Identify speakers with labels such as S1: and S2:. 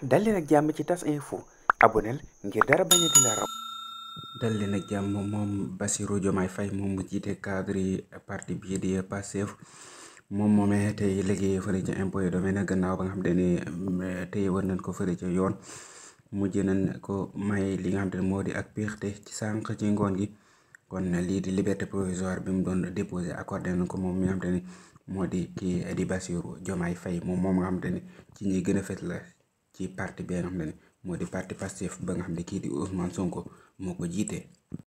S1: dal leen ak jàmm ci tas info aboneel ngir dara bañ a di la raw
S2: dal leen ak jàmm moom Bassirou Diomaye Faye moom mu jiite cadre yi parti bii di Pastef moom moomee tey liggéey fële ca impôt et domaine gannaaw ba nga xam te ne tey war nañ ko fële ca yoon mujj nañ ko may li nga xam te ne moo di ak piixte ci sànq ci ngoon gi kon lii di liberté provisoire bi mu doon déposé accordé nañ ko moom mi nga xam te ne moo di kii di Bassirou Diomaye Faye moom moom nga xam te ne ci ñi gën a fet la ci parti bi nga xam ne moo di parti Pastef ba nga xam ne kii di Ousmane Sonko moo ko jiite.